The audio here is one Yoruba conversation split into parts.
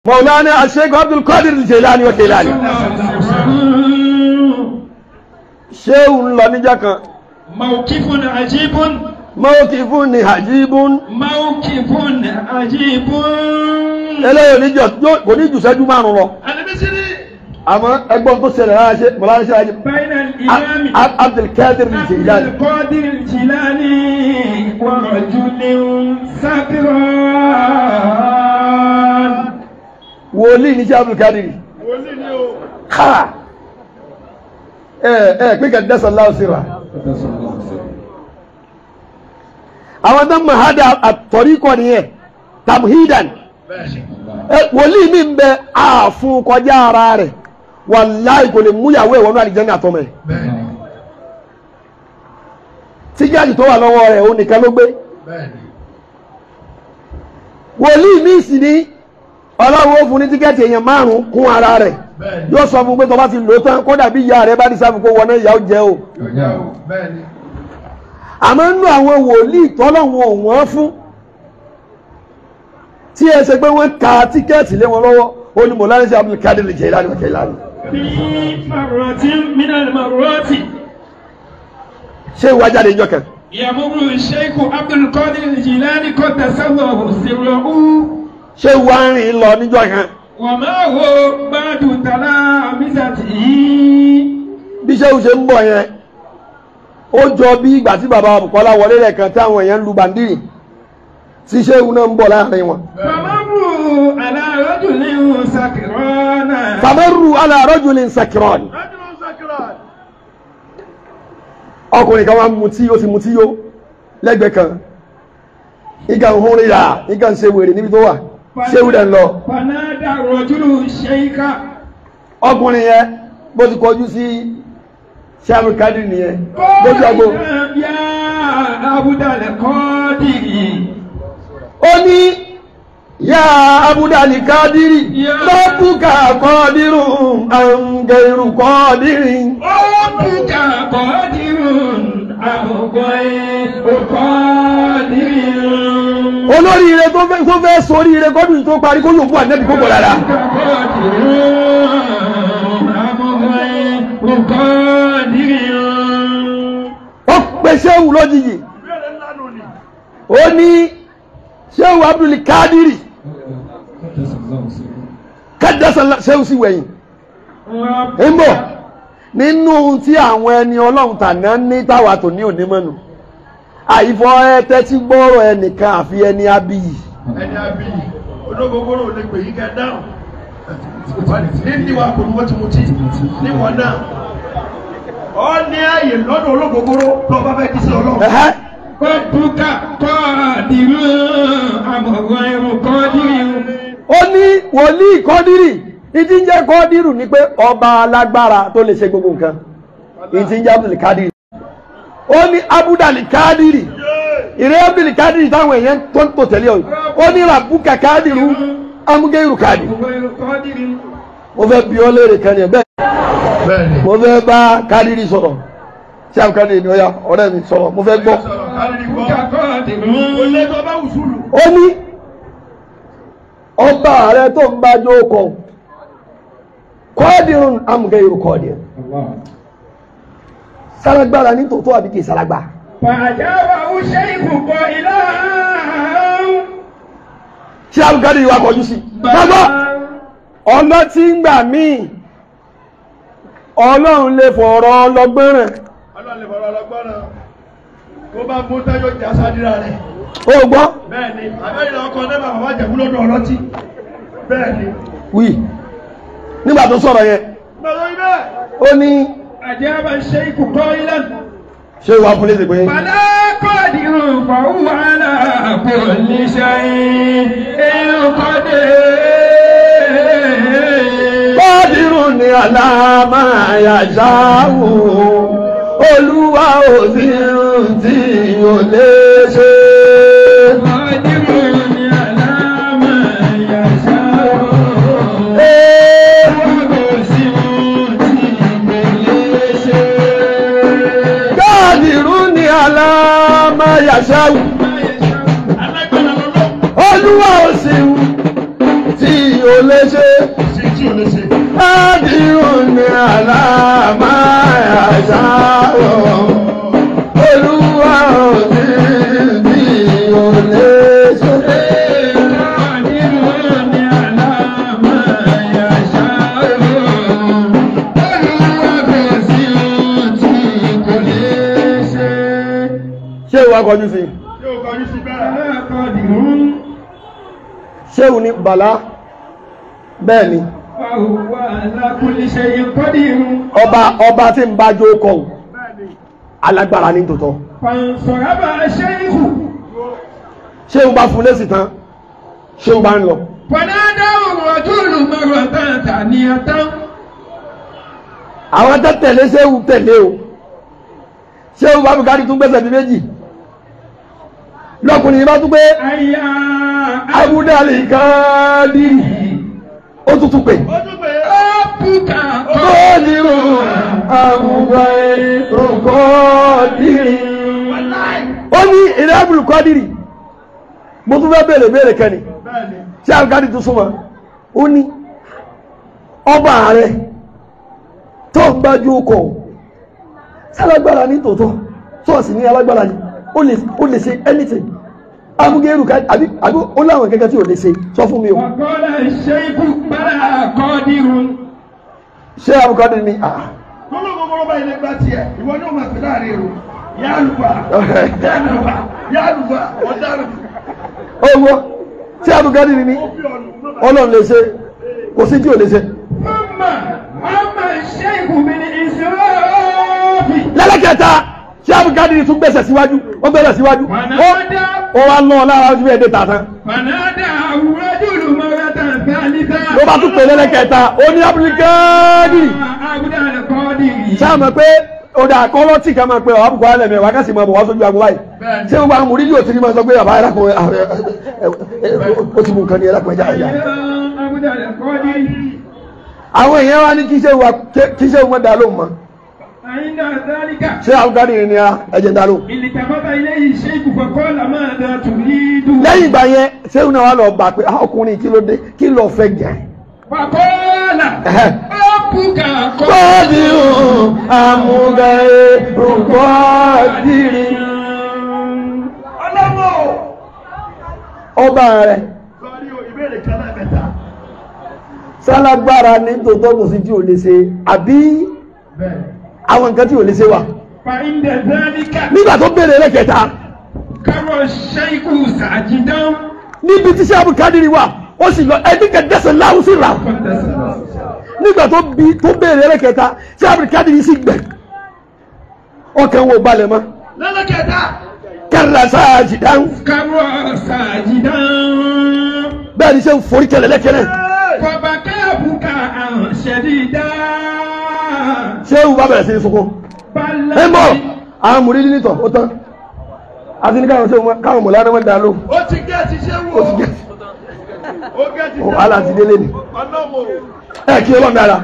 mọ̀lánà aṣẹ́gun abdul qadir jilani wa kilani ṣéwù ń lọ níjà kan موقف عجيب mọ́kìfún ni hajibun موقف عجيب eléyìí oníjọ kò ní jù sẹ́jú márùn lọ المصري àmọ́ ẹgbọ́n tó ṣẹlẹ̀ lára ṣe mọ̀lánà ṣe hajib بين الإمام abdul qadir عبد jilani القادر الجيلاني ورجل سكران wòlíì ní ṣe abdul qadir káà ẹ ẹ pé kẹ́ dẹ́sẹ̀ láwùsíra àwọn tó ń mọ̀ hádà àtọ̀ríkọ̀ nìyẹn tamhidan ẹ wòlíì mi ń bẹ ààfún kọjá ara rẹ̀ wàláì kò lè múyàwó ẹ̀ wọnú àlìjẹ́ ní àtọ́mọ̀ ẹ̀ tíjáàjì tó wà lọ́wọ́ rẹ̀ òun nìkan ló gbé wòlíì mi sì ní ọlọ́run ó fún ní tíkẹ́ẹ̀tì èèyàn márùn-ún kún ara rẹ̀ yóò sọ fún pé tó bá ti lò ó tán kódà bí ìyá rẹ̀ bá ní sáfù kó wọná ìyá ó jẹ́ o àmọ́ nínú àwọn wòlíì tọ́lọ́run ò wọ́n fún tí ẹ ṣe pé wọ́n ka tíkẹ́ẹ̀tì lé wọn lọ́wọ́ ó ní mọ̀lánà sí Abdul Qadir Jilani wa Jilani في مرة من المرات ṣé ìwà jáde ìjọ kan يمر الشيخ عبد القادر الجيلاني قد تسوه سره ṣé ìwà ń rìn lọ níjọ kan وما هو بعد تلامذته bí ṣéwù ṣe ń bọ̀ yẹn ó jọ bí ìgbà tí bàbá Bùkọ́lá wọlé lẹ́ẹ̀kan tí àwọn èèyàn ń lu bàndírì tí ṣéwù náà ń bọ̀ láàrin wọn. فمروا على رجل سكران fàmẹ́rù ala rajulin sakran ọkùnrin kan wá mutí ó ti mutí yó lẹ́gbẹ̀ẹ́ kan ìgbà ń hún rírà ìgbà ń ṣe wèrè níbi tó wà ṣéwù dẹ̀ ń lọ فنادى الرجل الشيخ ọkùnrin yẹn bó ti kọjú sí sàmù kádì nìyẹn lójú àgbo قال يا عبد القادر ó ní yá abudali kádìrì Ya. lọ́bùkà kọ́dírù àǹgẹ̀rù kọ́dírì ربك قادر أو غير قادر olóríire tó fẹ́ tó fẹ́ sóríire kọ́dún tó parí kó yóò fún ànẹ́bí kó bọ̀ dára ó pe ṣéwù lójijì ó ní ṣéwù abdul kádìrì kádásá ṣéwù sí wẹ̀yìn ń bọ̀ nínú tí àwọn ẹni ọlọ́run tàná ní táwa tò ní onímọ̀nù àìfọ ẹtẹ tí gbọ́rọ̀ ẹnìkan àfi ẹni abiyì ẹni àbí ológogoro ò lè pè yí kẹ dáhùn ní níwà kò ní wọ́n ti mutí níwọ̀n náà ọ ní ààyè lọ́dọ̀ ológogoro tó bá fẹ́ kí sí ọlọ́run. Ẹ̀hẹ́. ربك قادر أو غير قادر ó ní wòlíì kọ́dírì ìdí ń jẹ́ kọ́dírù ni pé ọba alágbára tó lè ṣe gbogbo nǹkan ìdí ń jẹ́ abdul kadiri ó ní abudali kadiri ìrẹ́ abdul kadiri táwọn èèyàn tó ń tò tẹ̀lé ọ ó ní rabuka kadiru amúgẹ́rù kadiri أو غير قادر mo fẹ́ bi ọ́ léèrè kan yẹn bẹ́ẹ̀ bẹ́ẹ̀ni. mo fẹ́ bá kadiri sọ̀rọ̀ tí àwọn kadiri ni ó yá ọ̀rẹ́ mi sọ̀rọ̀ mo fẹ́ gbọ́ ربك قادر o lè tó bá wùsùlù. ó ní ọba rẹ tó ń bá jókòó kọ́ọ̀dìrún amúgẹ́rù kọ́ọ̀dìrún sálágbára ní tòótọ́ àbí kì í sálágbá فأجابه الشيخ قائلا tí alùpàdé yìí wá kọjú sí gbàgbọ́ ọ̀nà tí ń gbà míì ọlọ́run lè fọ̀rọ̀ ọlọ́gbọ́nràn ọlọ́run lè fọ̀rọ̀ ọlọ́gbọ́n náà kó bá mú táyọ̀ jà sádìrà rẹ̀. ó gbọ́ bẹ́ẹ̀ni àbẹ́yìn ọkọ̀ náà bàbá jẹ̀kú lọ́dọ̀ ọlọ́tí. bẹ́ẹ̀ni. wí nígbà tó sọ̀rọ̀ yẹn gbọ́dọ̀ ibẹ̀. ó ní أجاب الشيخ قائلا ṣé ìwà fún léṣe pé فلا قادر فهو على كل شيء قدير kọ́ọ̀dìrún ni àlàmà àyàṣáwò olúwa ò sí tí ò lè ṣe. قادر على ما يشاء Ee, kọ́ọ̀dìrún ni àlàmà àyàṣáwò alágbára lọ́lọ́. olúwa ò sí tí ò lè ṣe sí tí ò lè ṣe. ádìrún ní àlàmà àṣàrò olúwa ò sí tí ò lè ṣe. ṣé ìwà kọjú sí Ṣé o kọjú sí bẹ́ẹ̀? ṣéun ní bàlá bẹ́ẹ̀ ni ọba ọba tí ń bá jó kọ ò, alágbára ní tòótọ́ ṣéun bá fún lésì tán ṣéun bá ń lọ àwọn tó tẹ̀lé ṣéun tẹ̀lé o ṣéun bá bùkárí tún gbẹ́sẹ̀ bí méjì lọ́kùnrin yìí bá tún pé abúdálì káàdìrì ó tún tún pé Ó tún pè é. kọ́ọ̀dìrù àbúgbàrí kọ́ọ̀dìrì ó ní ìrẹ́ àbúrò kọ́ọ̀dìrì mo tún fẹ́ bèèrè bèèrè kẹ́ni Bẹ́ẹ̀ni. tí àbúkádì tún súnmọ́ ó ní ọba ààrẹ tó ń gbájú ọkọ̀ sálágbára ní tòótọ́ tó sì ní alágbára ní ó lè ó lè ṣe anything amúgẹ́rù ká àbí àbí ó láwọn kẹ́kẹ́ tí ò lè ṣe sọ fún mi o ṣé àbúkádì ní à Gbogbo gbogbo báyìí lè gbá tiẹ̀. Ìwọ ni ó máa fi láàrin èrò. Yá àlùfà. Yá àlùfà. Yá àlùfà. Ọ̀daràn. owó tí àbúkádì ní Ó bí ọ̀nà. ọlọ́run lè ṣe kò sí tí ò lè ṣe lẹ́lẹ́kẹta tí àbúkádì tún gbẹ̀sẹ̀ síwájú ó gbẹ̀sẹ̀ síwájú ó ó wá lọ́ lára ojú ẹ̀dẹ́ tàtán ló bá tún pè lẹ́lẹ́kẹta ó ní àbúkádì sáà mọ̀ pé ọ̀dà àkọ́lọ́ tí ká máa pe ọ̀há bùkọ́ alẹ́ mẹ́wàá kásì máa bọ̀ wá sójú agbó báyìí Bẹ́ẹ̀ni. ṣé gbogbo àwọn mùrídìí òtí ni máa sọ pé bàbá ẹ̀rákùnrin ó ti mú nǹkan ní ẹ̀rákùnrin ẹja ẹja àwọn èèyàn wá ní kí ṣe wà kí ṣe wọ́n dá lóhùn mọ́ ṣé àbúkádì ni a ẹ̀jẹ̀ dá lóhùn التفت إليه الشيخ فقال ماذا تريد lẹ́yìn ìgbà yẹn ṣé òun náà wà lọ gbà pé ah, ọkùnrin kí ló dé kí ló fẹ́ gẹ̀ فقال ربك kọ́ọ̀dì àmúga rúkọ́ọ̀dìrì Ọlọ́wọ́. ọba rẹ̀ Sọ́rí o, ìbéèrè kan náà mẹ́ta. sálágbára ní tòótọ́ kò sí tí ò lè ṣe àbí Bẹ́ẹ̀ni. àwọn nǹkan tí ò lè ṣe wà فعند ذلك nígbà tó béèrè lẹ́kẹ̀ẹ́ta كر الشيخ ساجدا níbi tí sábù kádìrì wà ó sì lọ ẹbí kẹdẹsẹ láwù sí ra nígbà tó bí tó béèrè lẹ́kẹ̀ẹ́ta sábù kádìrì sì gbẹ ọkàn wo balẹ̀ mọ́ Lẹ́lẹ́kẹ̀ẹ́ta. kẹrìnlá sáàjì dáhùn كر ساجدا bẹ́ẹ̀ ni ṣe ń forí kẹlẹ̀ lẹ́kẹ̀lẹ̀ فبكى بكاء شديدا ṣé ìwú bá bẹ̀rẹ̀ sí ní sunkún بل ẹ mọ̀ àwọn mùrídìí nítọ̀ ó tán àti ní káwọn ṣe wọn káwọn mọ̀lá ni wọ́n dá lóhùn Ó ti gẹ́ ti ṣe wò. ó ti gẹ̀ Ó gẹ́ ti ṣe ó wàhálà ti délé ni Ọlọ́wọ́. ẹ kí ọlọ́run dára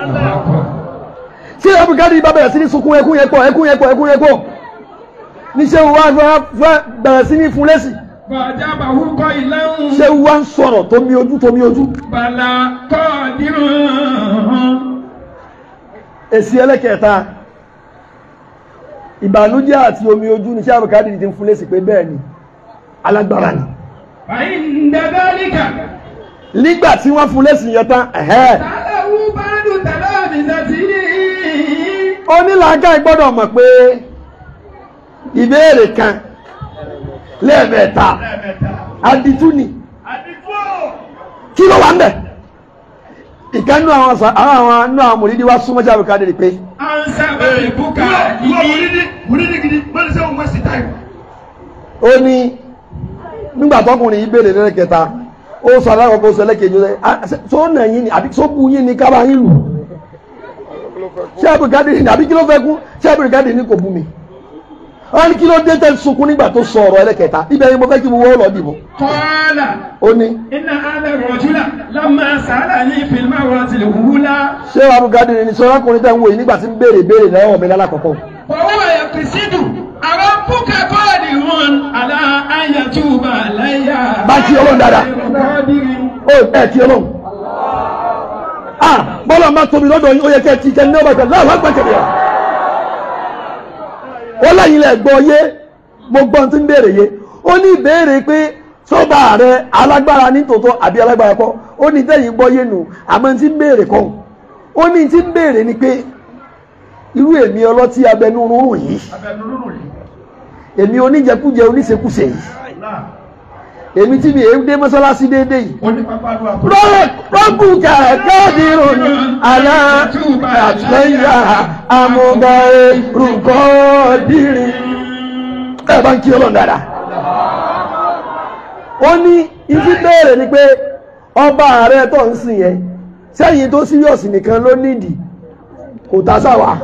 ṣé abukadi bá bẹ̀rẹ̀ sí ní sunkún ẹkún yẹn pọ̀ ẹkún yẹn pọ̀ ẹkún yẹn pọ̀ níṣẹ́ wa fẹ́ fẹ́ bẹ̀rẹ̀ sí ní fún lẹ́sì فأجابه قائلا ṣé wa ń sọ̀rọ̀ tó mi ojú tó mi ojú بلى قادر èsì ẹlẹ́kẹ̀ẹ́ta ìbànújẹ́ àti omi ojú ní ṣé abukadi ti ń fún lẹ́sì pé bẹ́ẹ̀ ni alágbára ni فعند ذلك nígbà tí wọ́n fún lẹ́sì yẹn tán ẹ̀hẹ́ سأله بعض تلامذته onílàágá gbọ́dọ̀ mọ̀ pé ìbéèrè kan lẹ́ẹ̀mẹ́ta Lẹ́ẹ̀mẹ́ta. aditú ni Àdìgbò. kí ló wà ń bẹ̀ ìkànnú àwọn sà- àwọn àwọn nínú àwọn mòlídìí wá súnmọ́ jáwé káàdì pé عن سبب Ìwọ بكائه múrídì múrídì gidi mọ́ni sẹ́wọ̀n wẹ́sì táìmù. ó ní nígbà tọkùnrin yìí béèrè lẹ́lẹ́kẹta ó sọ alákọ̀ọ́kọ́ sọ lẹ́kẹ̀ẹ́jọ sẹ́ "Ah, ṣé- tó nà yín ni àbí tó bu yín ni kábà yín lù ṣé àbùkádì ni àbí kí ló fẹ́ kú ṣé àbùkádì ni kò bú mi wọ́n ní kí ló dé tẹ́ sunkún nígbà tó sọ ọ̀rọ̀ ẹlẹ́kẹta ibẹ̀ ni mo fẹ́ kí mo wọ́ lọ dìbò قال ó ní إن هذا الرجل لما سألني في المرة الأولى ṣé àbùkádì ni sọ ọkùnrin tẹ́ ń wò yìí nígbà tí ń béèrè béèrè lọ́wọ́ mi lálákọ̀ọ́kọ́ وهو يقصد أربك قادر على أن يتوب علي Bá kí Ọlọ́run dáadáa. قادر ó ẹ̀ kí ọlọ́run ah bọ́lá máa tóbi lọ́dọ̀ yín ó yẹ kẹ́ ẹ ti kẹ́ ní ọba ìgbà láwọn àgbà kẹ̀lẹ́ ó lẹ́yìn lẹ̀ gbọ́ yé mo gbọ́ ohun tí ń béèrè yé ó ní ìbéèrè pé sọ́ba rẹ alágbára ní tòótọ́ àbí alágbára kọ́ ó ní tẹ́yìn gbọ́ yé nù àmọ́ tí ń béèrè kọ́ ó ní tí ń béèrè ni pé irú èmi ọlọ́tí abẹnú rúrùn yìí abẹnulúrù yìí èmi oníjẹkújẹ oníṣekúṣe yìí náà èmi tí mi èé dé mọ́sálásí déédéé yìí onípápánu àpò. rọ́ọ̀kù kẹ̀kẹ́ ìròyìn àná àtúnyà amúgáyé rúkọ́ dìrín. ẹ bá ń kí ọlọ́run dáadáa. ó ní ibi béèrè ni pé ọba ààrẹ tó ń sìn yẹn sẹ́yìn tó síríọ̀sì nìkan ló nídìí kò tá sáwà.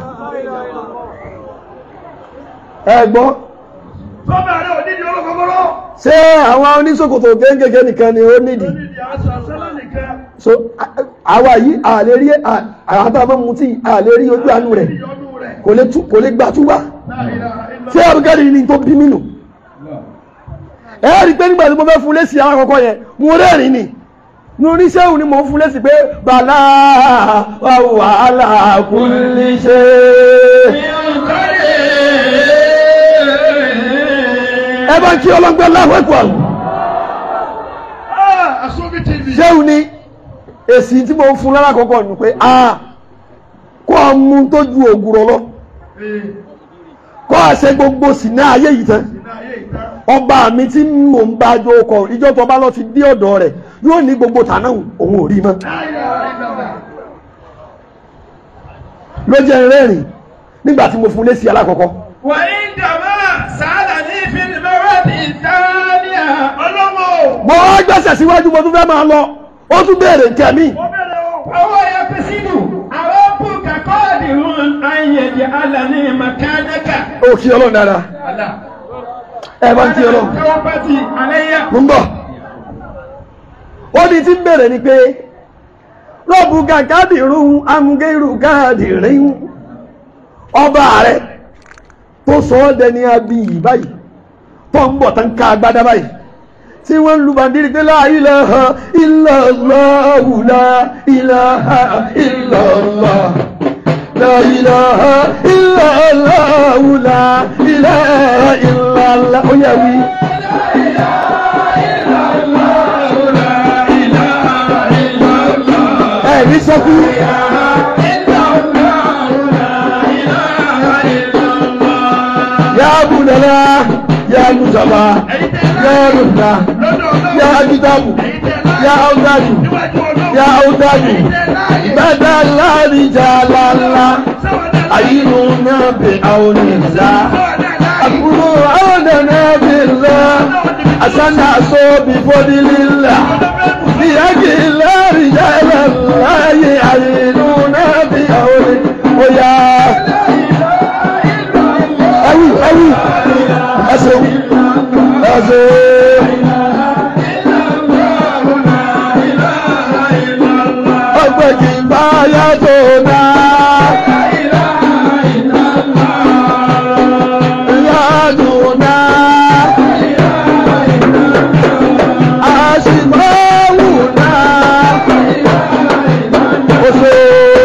ẹ gbọ́ sọ́bà rẹ̀ onídìí olókogoro. ṣé àwọn oníṣòkòtò kéńkéké nìkan ni ó nídìí onídìí aṣọ àṣẹlẹ̀ nìkan. so a- àwa yìí a lè rí a- àwọn tá a máa ń mutí a lè rí ojú àánú rẹ̀ ìyọnu rẹ̀. kò lè tú kò lè gbà túbà ṣé abúgádì ni tó bí mí nù ẹ rí i pé nígbà tí mo fẹ́ fún lẹ́sìn alákọ̀ọ́kọ́ yẹn mo rẹ́rìn ni mo oníṣẹ́hùn ni mo ń fún lẹ́sìn pé bàlá wà wàhálà kò lè ṣe ẹ bá ń kí ọlọ́gbẹ́ láwọn ẹ̀kọ́ àlù Asubi TV. ṣéhùn ni èsì tí mo ń fún lálákọ̀ọ́kọ́ nù pé a kó a mú tó ju ògùrọ̀ lọ Ee, kó a ṣe gbogbo sì ní ayé yìí tán iná ayé ìta. ọba mi tí mò ń bá jó kọ ìjọ tó bá lọ ti dé ọ̀dọ̀ rẹ̀ yóò ní gbogbo tànà òun ò rí mọ́ ló jẹ́ rẹ́rìn nígbà tí mo fún lésì alákọ̀ọ́kọ́ وعندما سألني في المرة الثانية Ọlọ́wọ́. mo wá gbẹ́sẹ̀ síwájú mo tún fẹ́ máa lọ ó tún béèrè nǹkan mi Ó bẹ̀rẹ̀ o. فهو يقصد أربك قادر أن يجعلني مكانك ó kí ọlọ́run dáadáa Allah. ẹ bá ń kí ọlọ́run توبتي علي mo ń bọ̀ ó ní tí ń béèrè ni pé rọ́ọ̀bù gàgádì rún amúgẹ́rù gáàdì rín ọba rẹ̀ tó sọ ọ́ dẹni abiyì báyìí tó ń bọ̀ tán ká agbádá báyìí tí wọ́n ń lu bàndírí pé la ilaha illallah la ilaha illallah la ilaha illallah la ilaha illallah ó yẹ wí. ẹ̀rí sọ́kú. Ya Budala, Ya Nusaba, Ya Nusba, Ya Agitabu, Ya Audaju, Ya Audaju, Badala Rijalala, Ayinu Nabi Auniza, Akuru Aunana Billah, Asana Sobi Fodilillah, Biyagila Rijalala, Ayinu Nabi Auniza, Oya. Awi, awi, ẹsẹ̀ ẹsẹ̀. Ọgbẹ́ kì í bá yàtọ̀ náà. Yàdùn náà. Àṣìmáwù náà. Oṣù.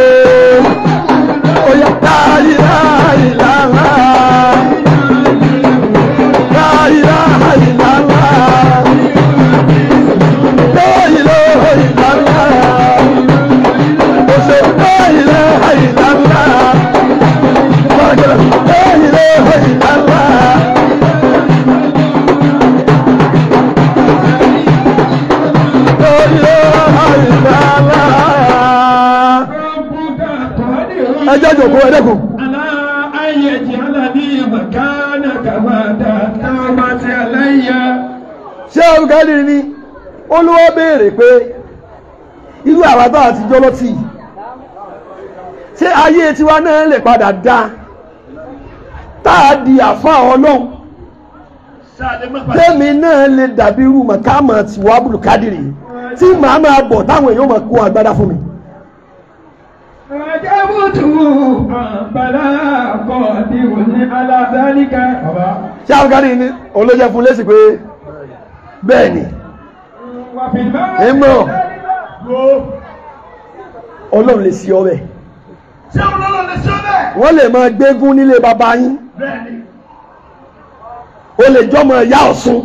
Oya láyé láyé láyé. La ilaha illallah. La ilaha illallah. Mo ṣe la ilaha illallah. La ilaha illallah. La ilaha illallah. ربك قادر Ẹ jẹ́ jòkó ẹ dẹ́kun. على أن يجعلني مكانك بعد التوبة علي Ṣé Abdulkadir ni olúwa béèrè pé irú àwa tá a ti jọ lọ́tì yìí ṣé ayé tiwa náà lè padà dá tá a di àfa ọlọ́run Sáàdé mẹ́fà. tẹ́mi náà lè dàbí irú màkàmà tiwa Abdulkadir yìí tí màá máa bọ̀ táwọn èèyàn máa kó agbádá fún mi. عجبت بلا قادر على ذلك Ṣé Abdulkadir ni olóyè fún lẹ́sìn pé bẹ́ẹ̀ ni وفي Ìmọ̀. المرة Wo. ọlọ́run lè sí ọ bẹ́ẹ̀ ṣé ọlọ́run lè ṣe bẹ́ẹ̀. wọ́n lè máa gbégún nílé bàbá yín bẹ́ẹ̀ni o lè jọmọ ìyá ọ̀ṣun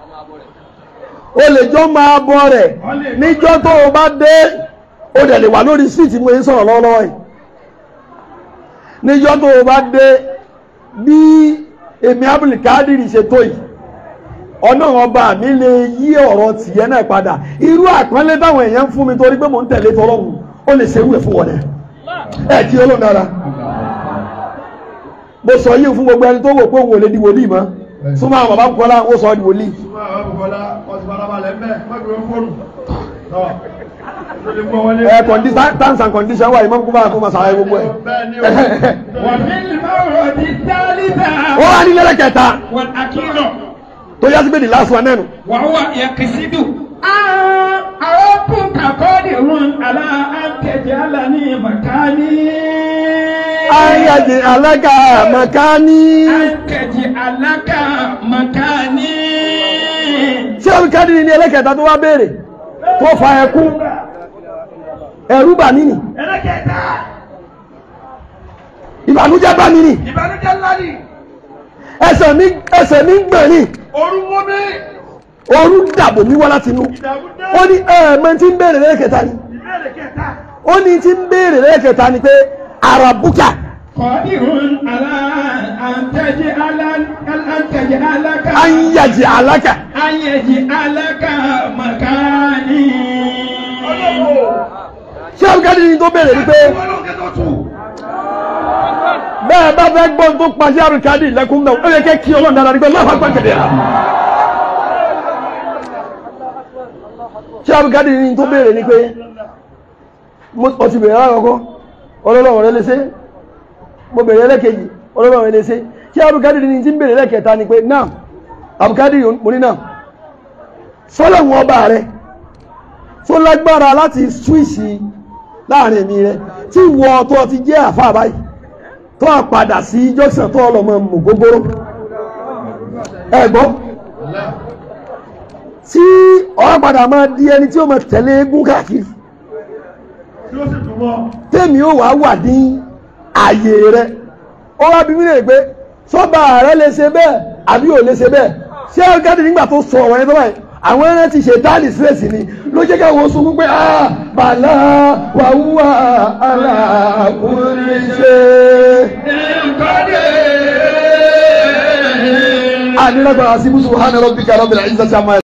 o lè jọmọ abọ́ rẹ̀ níjọ́ tó o bá dé o dẹ̀ lè wà lórí síìtì mo ń sọ̀rọ̀ lọ́wọ́lọ́wọ́ yìí níjọ́ tó o bá dé bí èmi abdulkadir ṣe tó yìí ọ̀nà ọba mi lè yí ọ̀rọ̀ tìyẹ́ náà padà irú àpọ́nlé táwọn èèyàn ń fún mi torí pé mò ń tẹ̀lé tọlọ́hun ó lè ṣerú ẹ̀ fún wọn náà ẹ̀ kí ọlọ́run dára mo sọ yìí fún gbogbo ẹni tó wò pé òun ò lè di wòlíì mọ́ súnmọ́ àwọn bàbá Bùkọ́lá ó sọ ọ́ di wòlíì súnmọ́ àwọn Bùkọ́lá wọ́n ti fara balẹ̀ ń bẹ̀ wọ́n gbé fóònù. tọ́ ló lè gbọ́ wọlé. ẹ condition terms and conditions wà ìmọ̀ kó máa kó máa sàlàyé gbogbo ẹ̀. bẹ́ẹ̀ni o. وفي المورد الثالثة ó wá ní lẹ́lẹ̀ kẹta والأخيرة tó yá sí pé the last one nẹ́nu. وهو يقصد أن ربك قادر على أن تجعلني مكاني ayájẹ alága màkání. أن تجعلك مكاني ṣé olùkádìrí ní ẹlẹ́kẹta tó wá béèrè tó fa ẹkú ẹ̀rú bà mí nì ẹlẹ́kẹ̀ẹ́ta ìbànújẹ́ bá mi nì ìbànújẹ́ ńlá ni ẹsẹ̀ mi ẹsẹ̀ mi ń gbọ̀n nì orú mú mi ooru dàbò mi wá láti inú ìdààmú dé ó ní ẹ̀ẹ̀mẹ́ tí ń béèrè lẹ́lẹ́kẹta ni ìbéèrè kẹta ó ní tí ń béèrè lẹ́lẹ́kẹta ni pé arabuka قادر على أن تجعل أن تجعلك ayájẹ alága أن يجعلك مكاني ọlọ́wọ́ ṣé olùkádìrí ní tó béèrè ni pé ìwọ ló kẹ́tọ̀ tù bẹ́ẹ̀ bá fẹ́ gbọ́n tó pa ṣé olùkádìrí lẹ́kùn náà ó yẹ kẹ́ kí ọlọ́run dára ní pé láwọn àgbà kẹ̀dẹ̀ rà ṣé olùkádìrí ní tó béèrè ni pé mo ọ ti béèrè alákọ̀ọ́kọ́ ọlọ́run rẹ lè ṣe mo béèrè ẹlẹ́kejì ọlọ́run rẹ lè ṣe ṣé olùkádìrí ní ti ń béèrè ẹlẹ́kẹta ni pé náà àbùkádìrí mo ní náà sọ́lọ́run ọba rẹ tó lágbára láti ṣúìsì láàrin èmi rẹ tí ìwọ tó ti jẹ́ àfáà báyìí tó a padà sí jọ́sàn tó ọlọ́mọ mú gógóró ẹ̀gbọ́n tí ọ padà máa di ẹni tí ó máa tẹ̀lé eégún káàkiri tí ó sì dùn mọ́ tèmi ó wàá wà ní ààyè rẹ ó wá bí mi lè pé sọ́ba rẹ lè ṣe bẹ́ẹ̀ àbí ò lè ṣe bẹ́ẹ̀ ṣé ọ̀gádì nígbà tó sọ ọ̀rọ̀ yẹn tó báyìí àwọn ẹran ti ṣe táàlì sílẹ̀sì ni ló jẹ́ káwọn sunkún pé ah bàlá wàhùwà aláàkúnrin ṣe. àdínlágbára síbùsùn hánà rọ́bìkà rọ́bìlà ìṣàṣàmọ́